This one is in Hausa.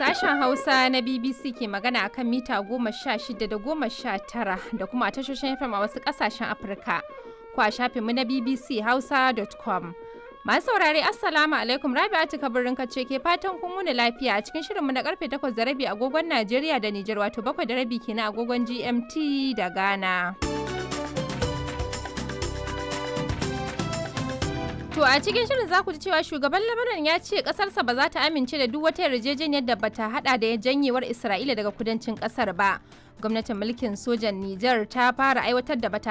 Sashen Hausa na BBC ke magana akan mita goma sha shida da goma sha tara da kuma a tashoshin FM a wasu ƙasashen Afirka. Ko a shafinmu na BBC Hausa.com. Masu saurare Assalamu alaikum Rabi'atu Kabirin kace ke fatan kun wuni lafiya a cikin shirinmu na karfe 8 da rabi agogon Najeriya da Nijar wato 7 da rabi kenan agogon GMT da Ghana. To a cikin shirin za ku ji cewa shugaban Lebanon ya ce kasarsa ba za ta amince da duk wata yarjejeniyar da bata hada da janyewar Isra'ila daga kudancin kasar ba. Gwamnatin mulkin sojan Nijar ta fara aiwatar da